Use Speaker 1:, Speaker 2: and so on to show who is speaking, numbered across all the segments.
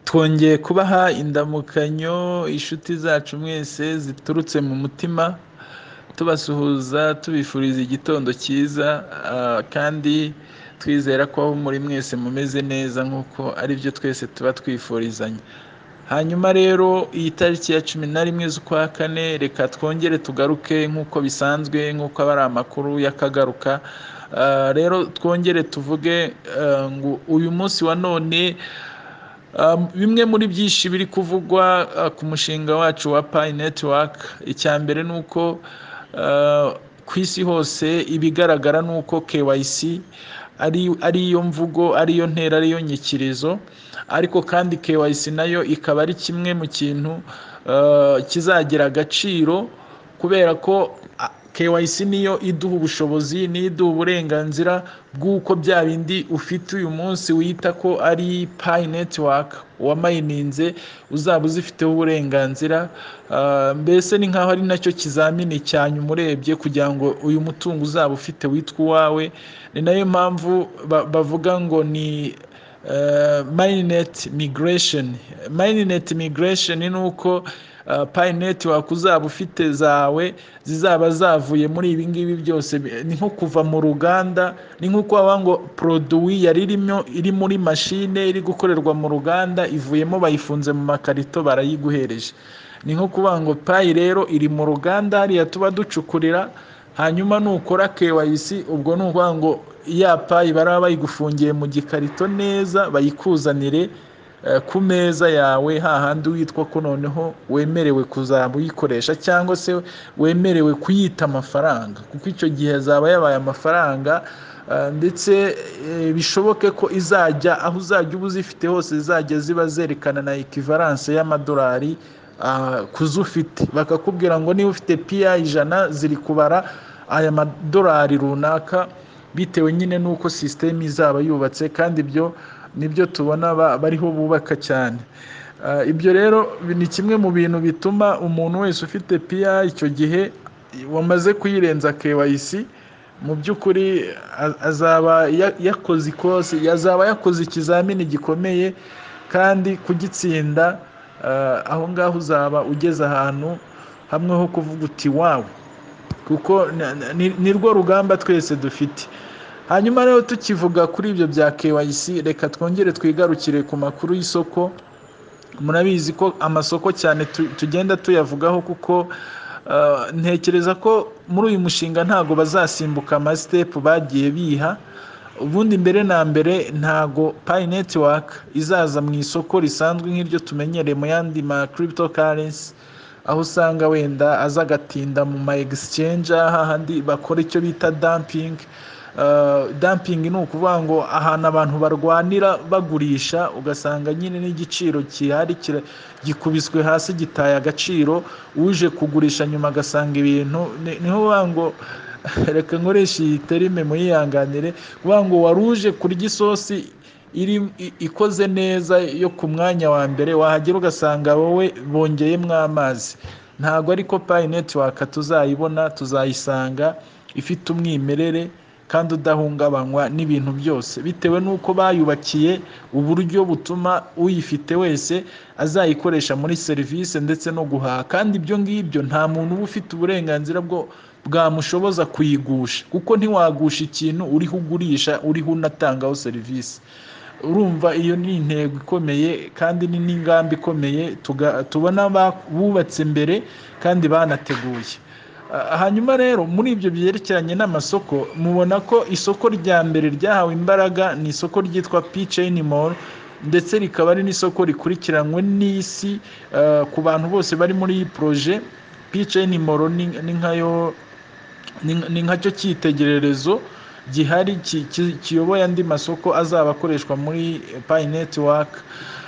Speaker 1: twongeye kubaha indamukanyo inshuti zacu mwese ziturutse mu mutima tubasuhuza tubifuriza igitondo cyiza ah, kandi twizera ko aho muri mwese mumeze neza nk'uko aribyo twese tuba twifurizanya hanyuma rero iyi tariki ya cumi na rimwe z'ukwa kane reka twongere tugaruke nk'uko bisanzwe nk'uko aba ari amakuru y'akagaruka Ah, rero twongere tuvuge ah, ngo uyu munsi wa none Um, bimwe muri byinshi biri kuvugwa uh, ku mushinga wacu wa Pi Network icya mbere ni uko uh, ku isi hose ibigaragara ni uko KYC ari ariyo mvugo ariyo ntera ariyo nyikirizo ariko kandi KYC nayo ikaba ari kimwe mu kintu uh, kizagira agaciro kubera ko a- KYC niyo iduha ubushobozi niyo iduha uburenganzira bw'uko bya bindi ufite uyu munsi wita ko ari Pi Network wamayininze uzaba uzifiteho uburenganzira Ah, mbese ni nkaho ari nacyo kizamini cya nyuma urebye kugira ngo uyu mutungo uzaba ufite witwa uwawe ni nayo mpamvu ba- bavuga ngo ni eh, Mainnet migration Mainnet migration ni uko Uh, Pi Network uzaba ufite zawe zizaba zavuye muri ibi ngibi byose bi- ni nko kuva mu ruganda ni nko kuba ngo produwi yari irimo iri muri mashine iri gukorerwa mu ruganda ivuyemo bayifunze mu makarito barayiguhereje ni nko kuba ngo payi rero iri mu ruganda hariya tuba ducukurira hanyuma nukora KYC ubwo ni ukuvuga ngo ya payi baraba bayigufungiye mu gikarito neza bayikuzanire eh, ku meza yawe hahandi witwa ko noneho wemerewe kuzaba uyikoresha cyangwa se wemerewe kuyita amafaranga kuko icyo gihe azaba yabaye amafaranga eh, ndetse eh, bishoboke ko izajya aho uzajya uba uzifite hose zizajya ziba zerekana na ekivaranse y'amadolari ah, ku zo ufite bakakubwira ngo niba ufite piya ijana ziri kubara aya madolari runaka bitewe nyine n'uko sisiteme izaba yubatse kandi ibyo nibyo tubona ba- bariho bubaka cyane Ah, ibyo rero bi- ni kimwe mu bintu bituma umuntu wese ufite piya icyo gihe wamaze kuyirenza KYC mu by'ukuri a- azaba ya- yakoze ikosi yazaba yakoze ikizamini gikomeye kandi kugitsinda ah, aho ngaho uzaba ugeze ahantu hamwe ho kuvuga uti wawe kuko na- na- ni- ni rwo rugamba twese dufite hanyuma rero tukivuga kuri ibyo bya KYC reka twongere twigarukire ku makuru y'isoko murabizi ko amasoko cyane tu- tugenda tuyavugaho kuko ah, ntekereza ko muri uyu mushinga ntago bazasimbuka amasitepu bagiye biha ubundi mbere na mbere ntago Pi Network izaza mu isoko risanzwe nk'iryo tumenyereye mu yandi ma cryptocurrency aho usanga wenda aza agatinda mu ma exchange hahandi bakora icyo bita dumping Uh, dumping ni ukuvuga ngo ahantu abantu barwanira bagurisha ugasanga nyine n'igiciro gihari kira- gikubiswe hasi gitaye agaciro uje kugurisha nyuma agasanga ibintu ni- niho bavuga ngo reka nkoresha iyi terime muyihanganire kuvuga ngo wari uje kurya isosi iri i- ikoze neza yo ku mwanya wa mbere wahagera ugasanga wowe bongeyemo amazi ntabwo ariko payi netiwaka tuzayibona tuzayisanga ifite umwimerere kandi udahungabanywa n'ibintu byose bitewe n'uko bayubakiye uburyo butuma uyifite wese azayikoresha muri serivisi ndetse no guhaha kandi ibyo ngibyo nta muntu uba ufite uburenganzira bwo bwamushoboza kuyigusha kuko ntiwagusha ikintu uriho ugurisha uriho unatangaho serivisi urumva iyo ni intego ikomeye kandi ni n'ingamba ikomeye tuga- tubona ba- bubatse mbere kandi banateguye Ah, hanyuma rero muri ibyo byerekeranye n'amasoko mubona ko isoko rya mbere ryahawe imbaraga ni isoko ryitwa P-Chain Mall ndetse rikaba ari n'isoko rikurikiranywe n'isi ah, ku bantu bose bari muri iyi poroje P-Chain Mall ni ni nkayo ni ni nkacyo cyitegererezo gihari ki- ki- kiyoboye andi masoko azaba akoreshwa muri eh, Pi Network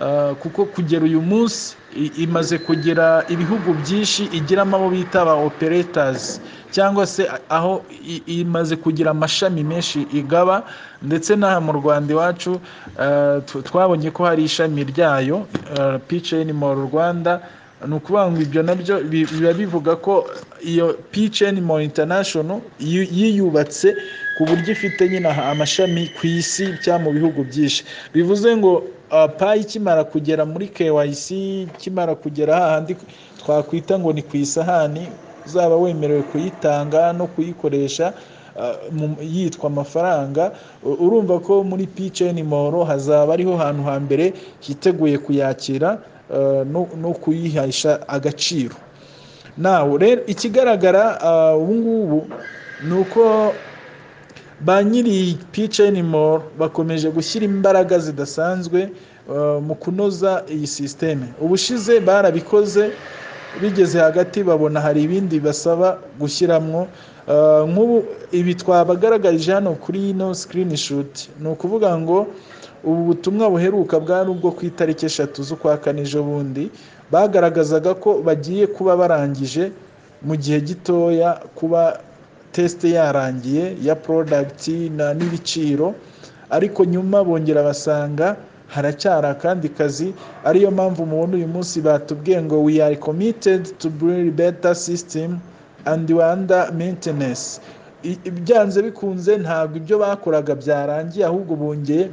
Speaker 1: Ah, kuko kugera uyu munsi i- imaze kugira ibihugu byinshi igiramo abo bita ba operators cyangwa se a- aho i- imaze kugira amashami menshi igaba ndetse n'aha mu Rwanda iwacu ah, tw- twabonye ko hari ishami ryayo ah, PCN Mall Rwanda ni ukuvuga ngo ibyo nabyo bi- biba bivuga ko iyo PCN Mall International yi- yiyubatse ku buryo ifite nyine amashami ku isi cyangwa mu bihugu byinshi bivuze ngo payi ikimara kugera muri KYC ikimara kugera hahandi twakwita ngo ni ku isahani uzaba wemerewe kuyitanga no kuyikoresha yitwa amafaranga urumva ko muri piceni moro hazaba ariho hantu hambere hiteguye kuyakira no kuyihesha agaciro nawe rero ikigaragara ubu ngubu ni uko ba nyiri piceni moro bakomeje gushyira imbaraga zidasanzwe mu kunoza iyi sisiteme ubushize barabikoze bigeze hagati babona hari ibindi basaba gushyiramo nk'ubu ibi twabagaragarije hano kuri ino sikirini shuti ni ukuvuga ngo ubu butumwa buheruka bwari ubwo ku itariki eshatu z'ukwa kane ejo bundi bagaragazaga ko bagiye kuba barangije mu gihe gitoya kuba tesite yarangiye ya porodagiti n'ibiciro ariko nyuma bongera basanga haracyari akandi kazi ariyo mpamvu mubona uyu munsi batubwiye ngo we are committed to build better system and rwanda maintenance byanze bikunze ntabwo ibyo bakoraga byarangiye ahubwo bongeye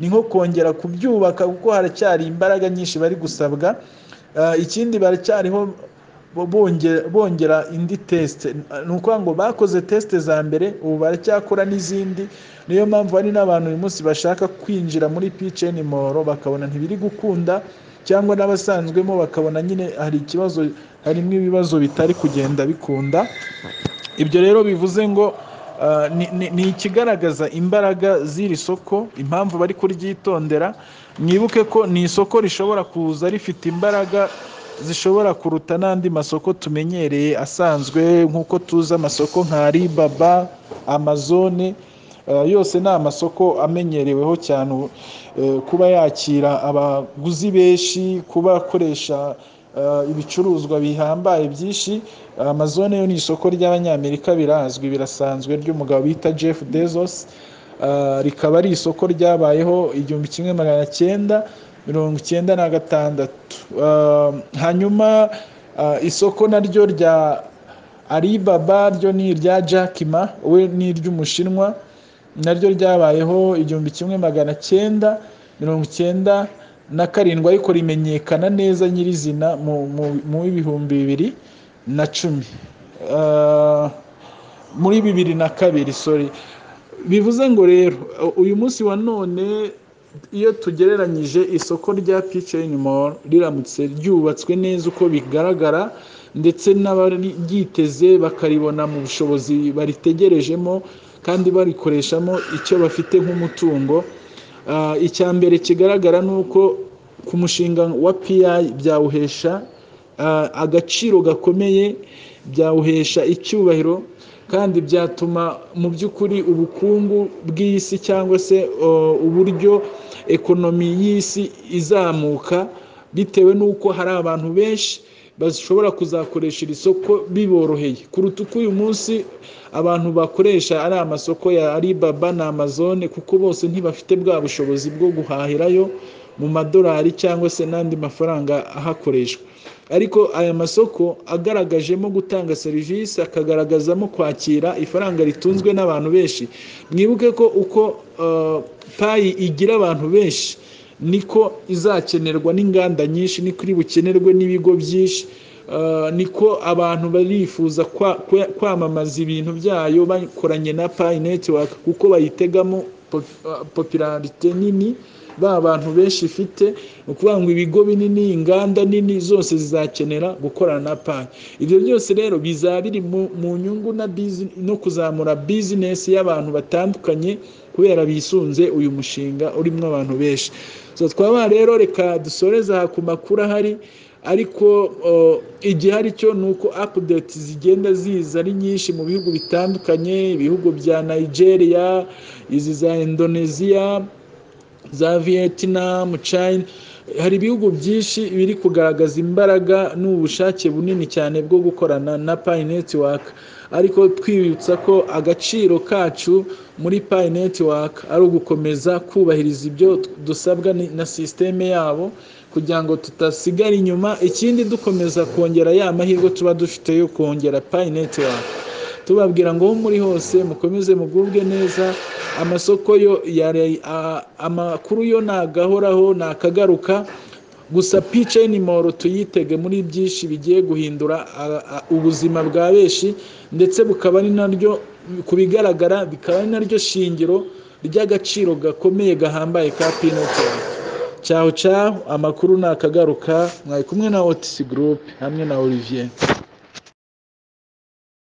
Speaker 1: ni nko kongera kubyubaka kuko haracyari imbaraga nyinshi bari gusabwa ikindi baracyariho bongera indi tesite ni ukuvuga ngo bakoze tesite za mbere ubu baracyakora n'izindi niyo mpamvu hari n'abantu uyu munsi bashaka kwinjira muri piceni moro bakabona ntibiri gukunda cyangwa n'abasanzwemo bakabona nyine hari ikibazo harimo ibibazo bitari kugenda bikunda ibyo rero bivuze ngo ni ikigaragaza imbaraga z'iri soko impamvu bari kuryitondera mwibuke ko ni isoko rishobora kuza rifite imbaraga zishobora kuruta n'andi masoko tumenyereye asanzwe nk'uko tuzi amasoko nka ribaba amazone yose ni amasoko amenyereweho cyane kuba yakira abaguzi benshi kuba akoresha ibicuruzwa bihambaye byinshi amazone yo ni isoko ry'abanyamerika birazwi birasanzwe ry'umugabo bita jeff bezos rikaba ari isoko ryabayeho igihumbi kimwe magana cyenda mirongo icyenda na gatandatu hanyuma isoko naryo rya alibaba ryo ni irya jakima we ni iry'umushinwa naryo ryabayeho igihumbi kimwe magana cyenda mirongo icyenda na karindwi ariko rimenyekana neza nyirizina mu bihumbi bibiri na cumi muri bibiri na kabiri sori bivuze ngo rero uyu munsi wa none iyo tugereranyije isoko rya piceni moro riramutse ryubatswe neza uko bigaragara ndetse n'abaryiteze bakaribona mu bushobozi baritegerejemo kandi barikoreshamo icyo bafite nk'umutungo icya mbere kigaragara ni uko ku mushinga wa piyayi byawuhesha agaciro gakomeye byawuhesha icyubahiro kandi byatuma mu by'ukuri ubukungu bw'isi cyangwa se uburyo ekonomi y'isi izamuka bitewe n'uko hari abantu benshi bashobora kuzakoresha iri soko biboroheye kuruta uko uyu munsi abantu bakoresha ari amasoko ya Alibaba na amazone kuko bose ntibafite bwa bushobozi bwo guhahirayo mu madolari cyangwa se n'andi mafaranga ahakoreshwa ariko aya masoko agaragajemo gutanga serivisi akagaragazamo kwakira ifaranga ritunzwe n'abantu benshi mwibuke ko uko payi igira abantu benshi niko izakenerwa n'inganda nyinshi niko iri bukenerwe n'ibigo byinshi niko abantu barifuza kwamamaza ibintu byayo bakoranye na payi netiwaka kuko bayitegamo popularite nini ba bantu benshi ifite ni ukuvuga ngo ibigo binini inganda nini zose zizakenera gukorana na payi ibyo byose rero bizaba biri mu nyungu no kuzamura bizinesi y'abantu batandukanye kubera bisunze uyu mushinga urimo abantu benshi twaba rero reka dusoreze aha ku makuru ahari ariko igihari cyo ni uko apudeti zigenda ziza ari nyinshi mu bihugu bitandukanye ibihugu bya nigeria izi za indoneziya za vietnam china hari ibihugu byinshi biri kugaragaza imbaraga n'ubushake bunini cyane bwo gukorana na payi netiwaka ariko twibutsa ko agaciro kacu muri payi netiwaka ari ugukomeza kubahiriza ibyo dusabwa na sisiteme yabo kugira ngo tudasigara inyuma ikindi dukomeza kongera ya mahirwe tuba dufite yo kongera payi netiwaka tubabwira ngo aho muri hose mukomeze mugubwe neza amasoko yo amakuru yo ntagahoraho ntakagaruka gusa pice ni moro tuyitege muri byinshi bigiye guhindura ubuzima bwa benshi ndetse bukaba ari naryo ku bigaragara bikaba ari naryo shingiro ry'agaciro gakomeye gahambaye ka pinoti cyaho cyaho amakuru ni akagaruka mwari kumwe na otisi gurupe hamwe na olivier